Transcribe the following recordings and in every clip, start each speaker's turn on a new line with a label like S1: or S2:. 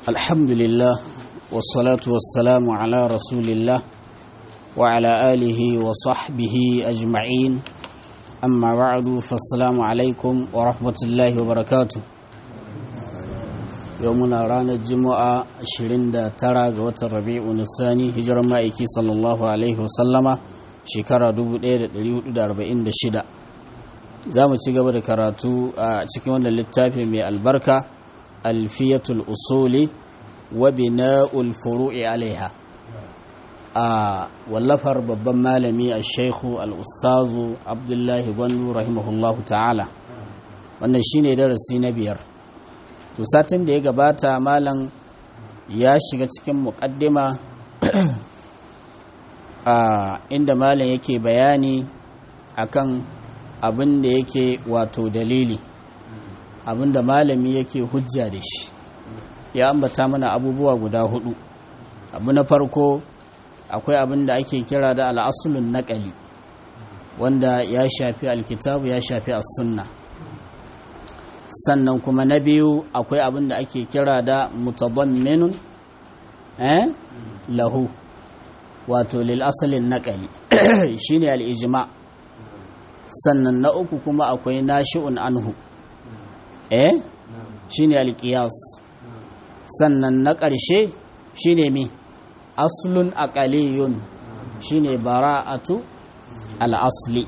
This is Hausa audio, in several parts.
S1: الحمد لله والصلاة والسلام على رسول الله وعلى آله وصحبه أجمعين أما بعد فالسلام عليكم ورحمة الله وبركاته يومنا رانا الجمعة 29 ga watan Rabi'u Nisani hijirar ma'aiki sallallahu alaihi wasallama shekara 1446 za mu ci gaba da karatu a cikin wannan littafi mai albarka alfiyatul usuli wa bina'ul furu'i alaiha a wallafar babban malami a shaikhu al-ustazu abdullahi gwandu rahimahullahu ta'ala wannan shine darasi na biyar to satin da ya gabata malam ya shiga cikin muƙaddima a inda malam yake bayani akan abin da yake wato dalili abin da malami yake hujja da shi ya ambata mana abubuwa guda hudu abu na farko akwai abin da ake kira da al'asulun naƙali wanda ya shafi alkitabu ya shafi as-sunna sannan kuma na biyu akwai abin da ake kira da mutadamminun eh lahu wato lil asalin naƙali shine al-ijma' sannan na uku kuma akwai nashi'un anhu eh shine alqiyas sannan na ƙarshe shine mi aslun aqaliyun shine bara'atu al-asli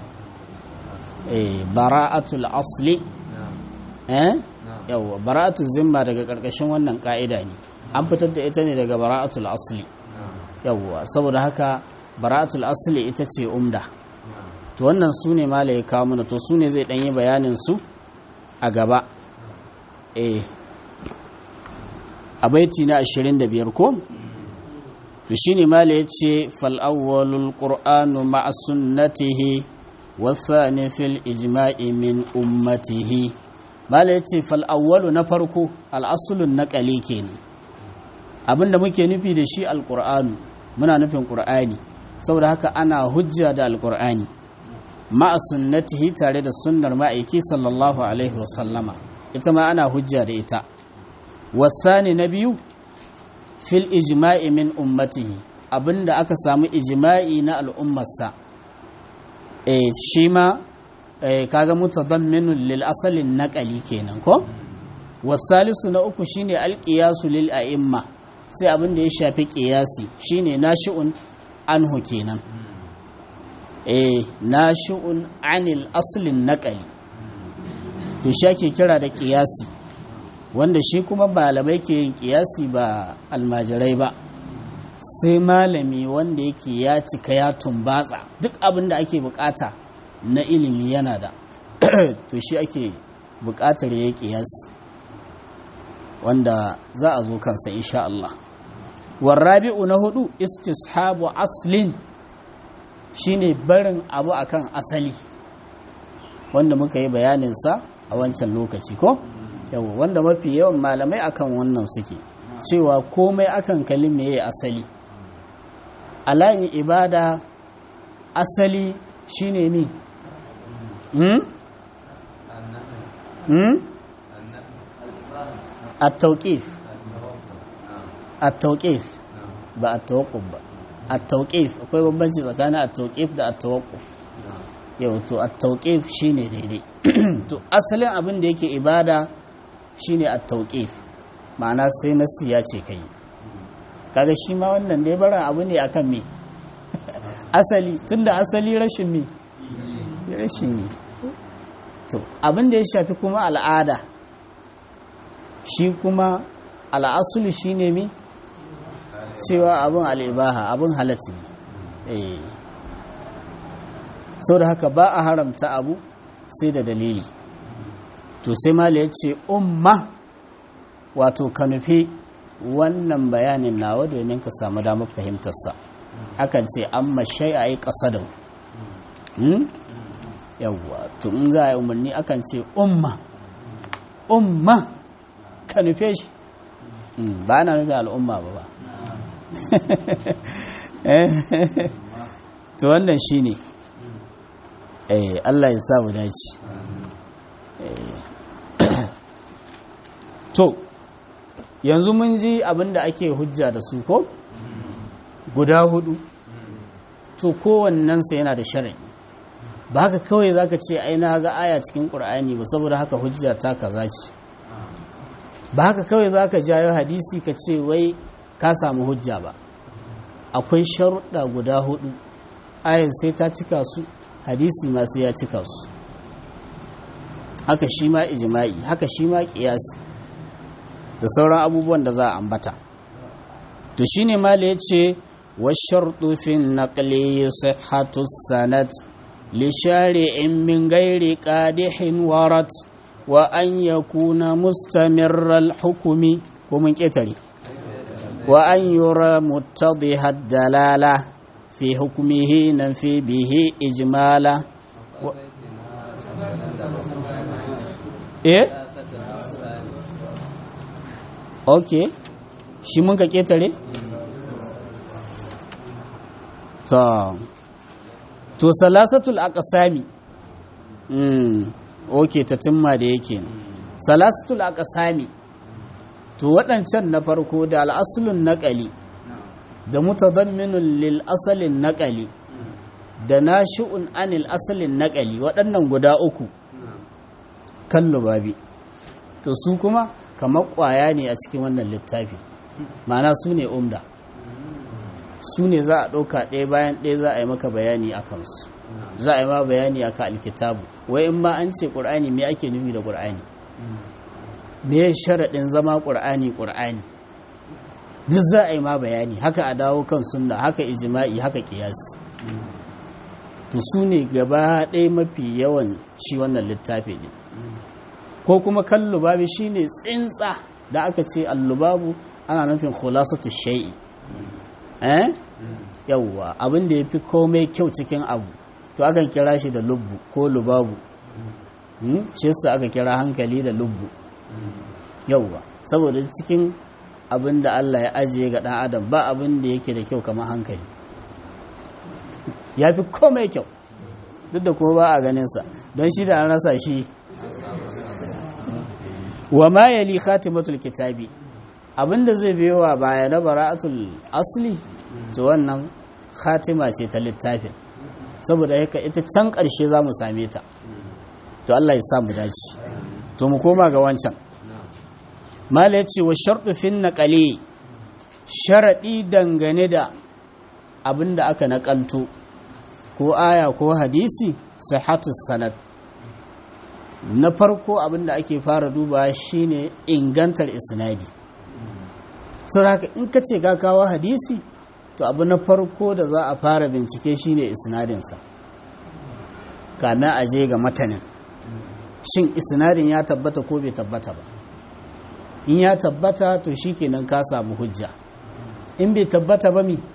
S1: eh bara'atu al-asli eh yawa bara'atu zimma daga ƙarƙashin wannan ƙa'ida ne an fitar da ita ne daga bara'atu al-asli yawa saboda haka bara'atu al-asli ita ce umda to wannan su ne mala ya kawo mana to su ne zai ɗanyi bayanin su a gaba eh a baiti na 25 ko to shi ne mala ya ce fal'awwalul ƙur'anu ma'a sunnatihi wasani fil ijma'i min ummatihi mala ya ce fal'awwalu na farko al'asulun na ƙali kenan abinda muke nufi da shi alƙur'anu muna nufin ƙur'ani saboda haka ana hujja da alƙur'ani ma'a sunnatihi tare da sunnar ma'aiki sallallahu alaihi wasallama ita ma ana hujja da ita wasani na biyu fil ijma'i min ummatihi abinda aka samu ijma'i na al'ummarsa eh shi ma eh, kaga mutadamminun lil asalin naqali kenan ko wasalisu na uku shine alqiyasu lil a'imma sai abinda ya shafi qiyasi shine nashi'un anhu kenan eh nashi'un anil aslin naqali to shi ake kira da qiyasi wanda shi kuma malamai ke yin qiyasi ba almajirai ba sai malami wanda yake ya cika ya tumbatsa duk abin da ake bukata na ilimi yana da to shi ake bukatar ya qiyasi wanda za a zo kansa insha Allah warrabi'u na hudu istishabu aslin shine barin abu akan asali wanda muka yi bayaninsa a wancan lokaci ko yawa wanda mafi yawan malamai akan wannan suke cewa komai akan kalime ya asali alayin ibada asali shine mi hmm? hmm? at-tawqif at-tawqif ba at-tawaqquf ba at-tawqif akwai bambanci tsakanin at-tawqif da at-tawaqquf yau to at-tawqif shine daidai to asalin abin da yake ibada shine at-tawqif ma'ana sai nasu ya ce kai kaga shi ma wannan dai barin abu ne akan me asali tunda asali rashin me rashin ne to abin da ya shafi kuma al'ada shi kuma al'asulu shine me cewa abin al'ibaha abin halatti ne sau da haka ba a haramta abu sai da dalili to sai mali ya ce umma wato ka nufi wannan bayanin nawa domin ka samu damar fahimtarsa akan ce an mashai a yi ƙasa da yawwa to in za a yi umarni akan ce umma umma ka nufe shi ba na nufi al'umma ba ba to wannan shi ne Allah ya samu dace to yanzu mun ji abin da ake hujja da su ko guda hudu to kowannensa yana da shari'i ba haka kawai za ka ce ai na ga aya cikin ƙur'ani ba saboda haka hujja ta kaza ce ba haka kawai za ka jayo hadisi ka ce wai ka samu hujja ba akwai sharuɗa guda hudu ayan sai ta cika su hadisi ma sai ya cika su haka shi ma ijma'i haka shi ma ƙiyasi da sauran abubuwan da za a ambata to shine mala ya ce والشرط في النقل صحة السند لشارع من غير قادح ورد وأن يكون مستمر الحكم ومن كتري وأن يرى متضح الدلالة في حكمه ننفي به إجمالا و... إيه أوكي shi mun ka ketare? to to salasatul aqsami mm okay ta timma da yake salasatul aqsami to waɗancan na farko da al'aslun naqali da mutadamminun lil asalin naqali da nashi'un anil asalin naqali waɗannan guda uku kallo babi to su kuma kamar ƙwaya ne a cikin wannan littafi ma'ana su ne umda su ne za a ɗauka ɗaya bayan ɗaya za a yi maka bayani a kansu za a yi ma bayani a kan alkitabu wai in ma an ce ƙur'ani me ake nufi da ƙur'ani me ya sharaɗin zama ƙur'ani ƙur'ani duk za a yi ma bayani haka a dawo kan sunna haka ijima'i haka ƙiyasi to su ne gaba ɗaya mafi yawan shi wannan littafi ne ko kuma kan lubabi shine tsintsa da aka ce allubabu ana nufin khulasatu shay'i eh yawwa abin da yafi komai kyau cikin abu to akan kira shi da lubbu ko lubabu shi yasa aka kira hankali da lubbu yawwa saboda cikin abin da Allah ya ajiye ga dan adam ba abin da yake da kyau kamar hankali yafi komai kyau duk da kuma ba a ganin sa don shi da an rasa shi wa ma yali khatimatul kitabi abinda zai biyowa baya na bara'atul asli to wannan khatima ce ta littafin saboda haka ita can ƙarshe za mu same ta to Allah ya sa mu dace to mu koma ga wancan mala ya ce wa sharɗu fin naƙale sharaɗi dangane da abinda aka naƙalto ko aya ko hadisi sihatus sanad na farko abinda ake fara duba shine ingantar isnadi sau haka in ka ce ka kawo hadisi to abu na farko da za a fara bincike shine isnadinsa kamin a je ga matanin shin isnadin ya tabbata ko bai tabbata ba in ya tabbata to shi kenan ka samu hujja in bai tabbata ba mi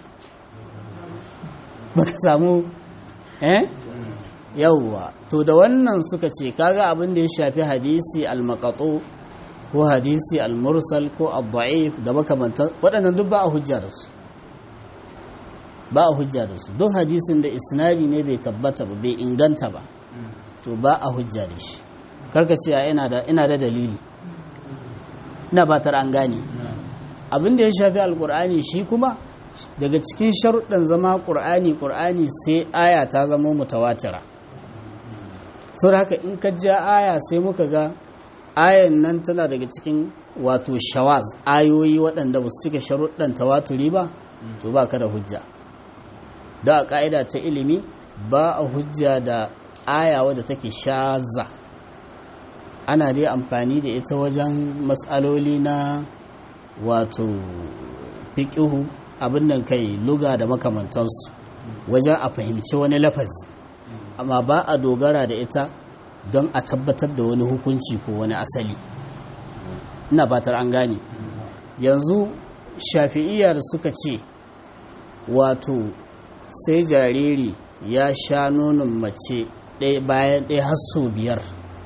S1: baka samu eh yauwa to da wannan suka ce kaga abin da ya shafi hadisi al-maqatu ko hadisi al-mursal ko al-da'if da makamantan waɗannan duk ba a hujja da su ba a hujja da su duk hadisin da isnadi ne bai tabbata ba bai inganta ba to ba a hujja da shi karka ce ina da ina da dalili ina batar an gane abin da ya shafi alkur'ani shi kuma daga cikin sharuɗan zama ƙur'ani ƙur'ani sai aya ta zama mutawatira sau da haka in ka ja aya sai muka ga ayan nan tana daga cikin wato shawaz ayoyi waɗanda ba su cika sharuɗan tawaturi ba to ba ka da hujja da a ƙa'ida ta ilimi ba a hujja da aya wadda take shaza ana dai amfani da ita wajen matsaloli na wato fiƙihu abin nan kai luga da makamantansu wajen a fahimci wani lafazi amma ba a dogara da ita don a tabbatar da wani hukunci ko wani asali ina fatar an gane yanzu shafi'iyya da suka ce wato sai jariri ya sha nonon mace ɗaya bayan ɗaya har sau biyar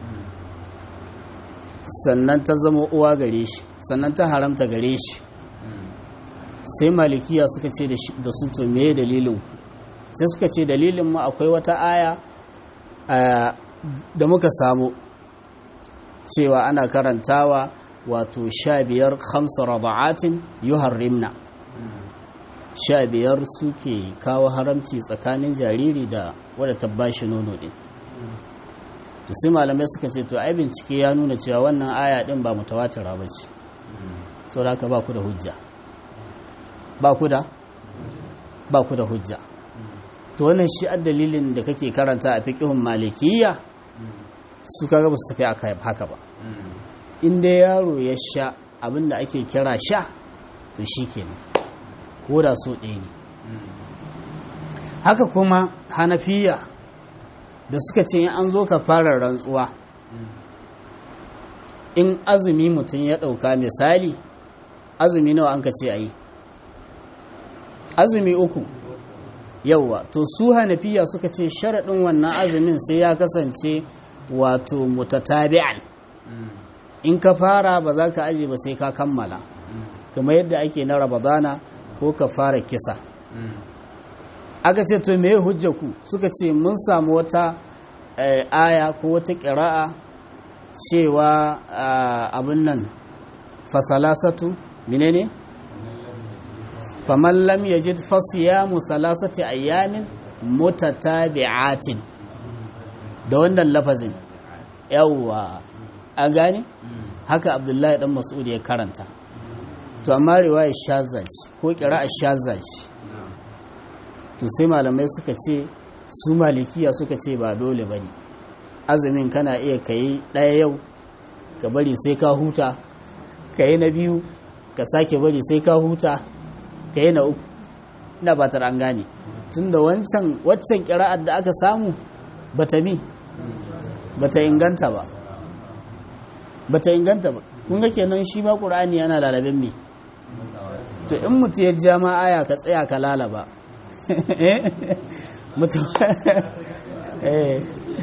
S1: sannan ta zama uwa gare shi sannan ta haramta gare shi sai malikiya suka ce da su to me dalilin sai suka ce dalilin mu akwai wata aya da muka samu cewa ana karantawa wato sha biyar hamsa raba'atin yuharrimna sha biyar suke kawo haramci tsakanin jariri da wadda ta bashi nono din to sai malamai suka ce to ai bincike ya nuna cewa wannan aya din ba mutawatira ba ce saboda haka ba ku da hujja ba ku da ba ku da hujja to wannan shi a dalilin da kake karanta a fiqhun malikiyya su kaga ba su tafi haka ba in dai yaro ya sha abinda ake kira sha to shikenan ko da so ɗaya ne haka kuma hanafiya da suka ce an zo ka fara rantsuwa in azumi mutum ya ɗauka misali azumi nawa an ka ce a yi azumi uku yauwa to su hanafiya suka ce sharaɗin wannan azumin sai ya kasance wato mutatabi'an in ka fara ba za ka aje ba sai ka kammala kamar yadda ake na ramadana ko ka fara kisa aka ce to me hujja ku suka ce mun samu wata aya ko wata ƙira'a cewa abin nan fasalasatu menene faman lam yajid fasiyamu salasati ayyamin mutatabi'atin da wannan lafazin yawwa an gane haka abdullahi dan mas'ud ya karanta to amma riwaya shazaji ko qira'a shazaji to sai malamai suka ce su malikiya suka ce ba dole bane azumin kana iya kai daya yau ka bari sai ka huta kai na biyu ka sake bari sai ka huta kai na uku ina ba an gane tunda wancan waccan qira'ar da aka samu bata mi bata inganta ba bata inganta ba kun ga kenan shi ba qur'ani yana lalabin me to in mutu ya ja ma aya ka tsaya ka lalaba mutu eh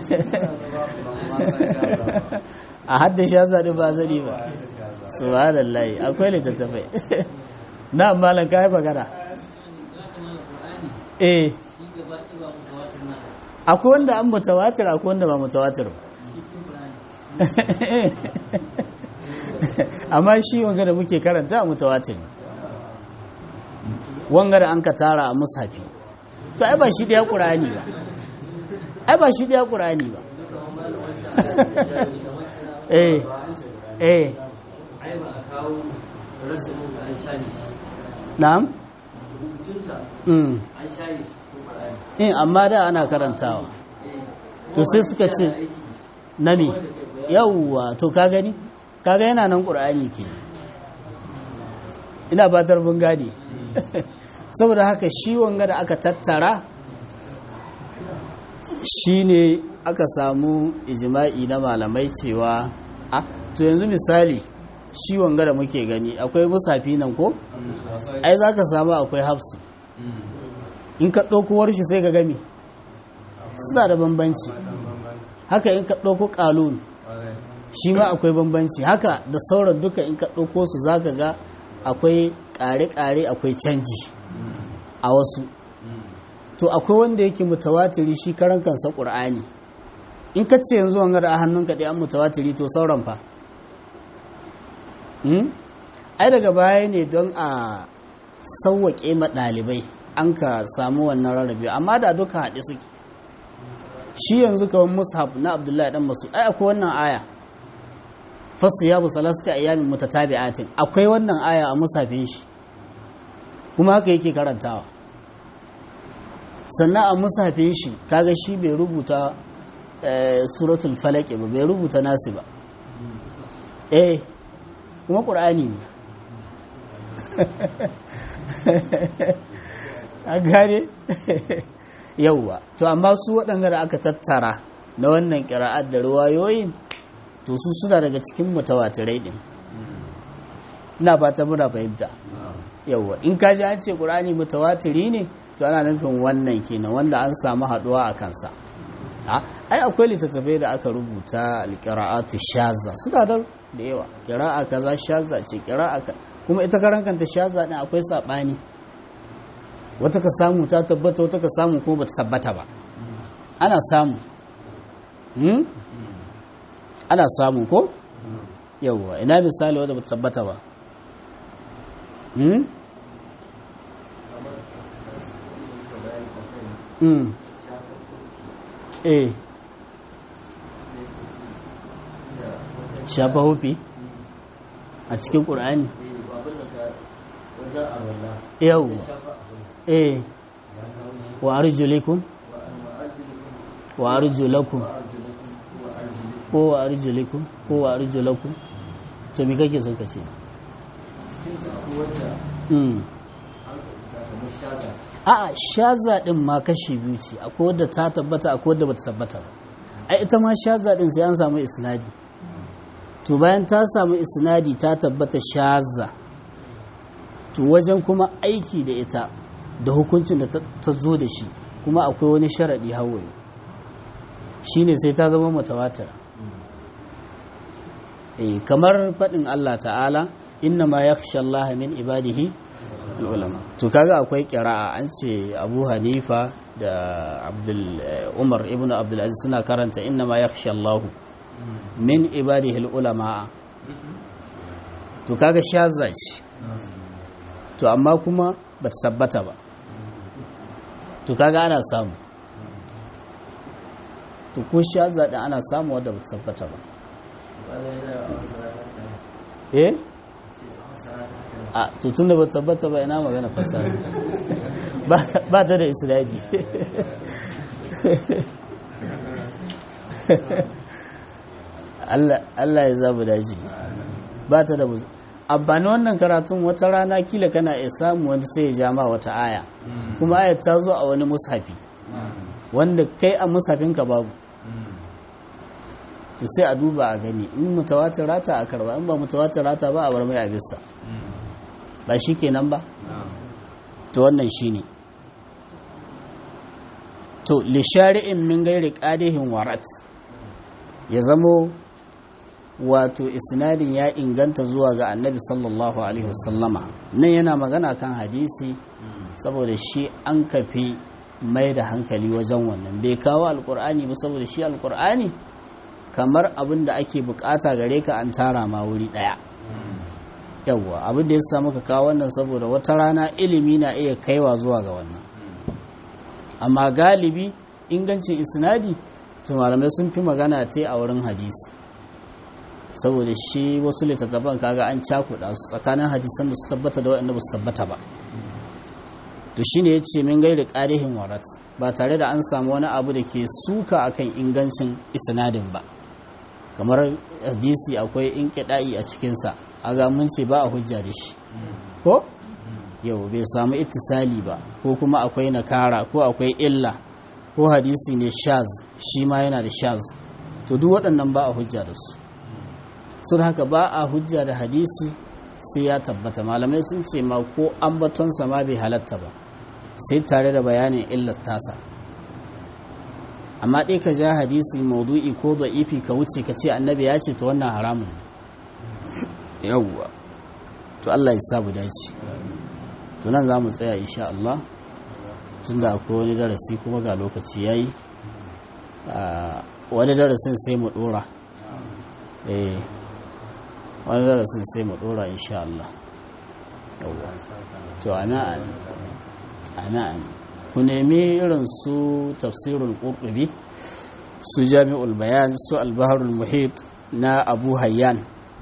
S1: a hadda sha zaɗi ba zari ba subhanallahi akwai littattafai na malam kai magana eh akwai wanda an mutawatir akwai wanda ba mutawatir ba amma shi wanga da muke karanta a mutawatir wanga da an ka tara a mushafi to ai ba shi ɗaya ƙurani ba ai ba shi ɗaya ƙurani ba eh eh na'am mm in amma da ana karantawa to sai suka ce nami yawwa to ka gani kaga yana nan ƙur'ani ke ina batar bin gadi saboda haka shi wanga da aka tattara shi ne aka samu ijima'i na malamai cewa a to yanzu misali shi wanga da muke gani akwai musafi nan ko ai za ka samu akwai hafsu in ka ɗauko shi sai ka gami suna da bambanci haka in ka ɗauko ƙalun shi ma akwai bambanci haka da sauran duka in ka ɗauko su za ka ga akwai ƙare-ƙare akwai canji a wasu to akwai wanda yake mutawatiri shi karan kansa ƙur'ani in ka ce yanzu wanga da a hannunka ɗaya an mutawatiri to sauran fa ai daga baya ne don a sauwaƙe ma ɗalibai an ka samu wannan rarrabe amma da duka haɗe suke shi yanzu kawai mushaf na abdullahi dan masu ai akwai wannan aya fasu ya busalasti ayyamin mutatabi'atin akwai wannan aya a musafin shi kuma haka yake karantawa sannan a musafin shi kaga shi bai rubuta suratul falaki ba bai rubuta nasi ba eh kuma ƙur'ani ne a gane yauwa to amma su waɗanda da aka tattara na wannan ƙira'ar da ruwayoyin to su suna daga cikin mutawatirai ɗin ina fata muna fahimta yauwa in ka ji an ce ƙur'ani mutawatiri ne to ana nufin wannan kenan wanda an samu haɗuwa a kansa ai akwai littattafai da aka rubuta alƙira'atu shaza suna da da yawa ƙira'a kaza shaza ce ƙira'a kuma ita karan kanta shaza ɗin akwai saɓani wata ka samu ta tabbata wata ka samu kuma bata tabbata ba ana samu ana samu ko yawwa ina misali wadda ba tabbata ba hmm? hmm. eh shafa hufi a cikin ƙur'ani yawwa eh wa arjulikum wa arjulakum ko wa arjulikum ko wa arjulakum to me kake son ka ce mm a'a shaza din ma kashi biyu ce akwai wadda ta tabbata akwai wadda bata tabbata ba ai ita ma shaza din sai an samu isnadi to bayan ta samu isnadi ta tabbata shaza to wajen kuma aiki da ita da hukuncin da ta zo da shi kuma akwai wani sharaɗi hawaye shine sai ta zama mutawatira eh kamar faɗin Allah ta'ala inna ma yakhsha Allah min ibadihi ulama to kaga akwai qira'a an ce Abu Hanifa da Abdul Umar ibn Abdul Aziz suna karanta inna ma yakhsha Allah min ibadihi ulama to kaga shaza ce to amma kuma bata tabbata ba to kaga ana samu to ko shaza din ana samu wadda bata tabbata ba eh a tutun da ba tabbata ba ina magana fasara ba ta da isnadi Allah ya zabu daji ba ta da amfani wannan karatun wata rana kila kana iya samu wanda sai ya jama wata aya kuma ayat ta zo a wani mushafi wanda kai a mushafinka babu to sai a duba a gani in mutawatir rata a karba in ba mutawatir rata ba a bar mai a bisa ba shi kenan ba to wannan shi ne to lishari'in min gairi ƙadihin warat ya zamo wato isnadin ya inganta zuwa ga annabi sallallahu alaihi wasallama nan yana magana kan hadisi saboda shi an kafi mai da hankali wajen wannan bai kawo alkur'ani ba saboda shi alkur'ani kamar abin da ake bukata gare ka an tara ma wuri daya yawwa abin da ya samu ka kawo wannan saboda wata rana ilimi na iya kaiwa zuwa ga wannan amma galibi ingancin isnadi to malamai sun fi magana ta a wurin hadisi saboda shi wasu littattafan kaga an cakuɗa su tsakanin hadisan da su tabbata da waɗanda ba su tabbata ba to shine ya ce min gairi ƙarihin warat ba tare da an samu wani abu da ke suka akan ingancin isnadin ba kamar hadisi akwai inkiɗa'i a cikinsa aga mun ce ba a hujja da shi ko yau bai samu ittisali ba ko kuma akwai nakara ko akwai illa ko hadisi ne shaz shi ma yana da shaz to duk waɗannan ba a hujja da su sun haka ba a hujja da hadisi sai ya tabbata malamai sun ce ma ko ambatonsa ma bai halatta ba sai tare da bayanin illar tasa amma ɗai ka ja hadisi maudu'i ko da'ifi ka wuce ka ce annabi ya ce ta wannan haramun yawwa to Allah ya sabu dace to nan za mu tsaya insha Allah tun da akwai wani darasi kuma ga lokaci ya yi wani darasin sai mu ɗora wani darasin sai mu ɗora insha Allah yawwa to ana ana ku nemi irin su tafsirul qurtubi su jami'ul bayan su albaharul muhit na abu hayyan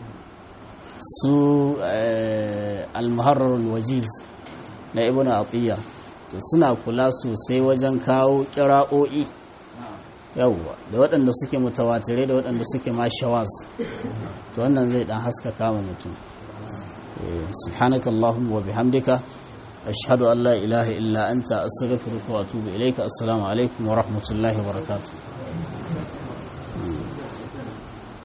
S1: su almuharrarul wajiz na ibn atiyya to suna kula sosai wajen kawo kira'o'i yawwa da waɗanda suke mutawatirai da waɗanda suke mashawaz to wannan zai dan haska kama mutum subhanakallahumma wa bihamdika أشهد أن لا إله إلا أنت أستغفرك وأتوب إليك السلام عليكم ورحمة الله وبركاته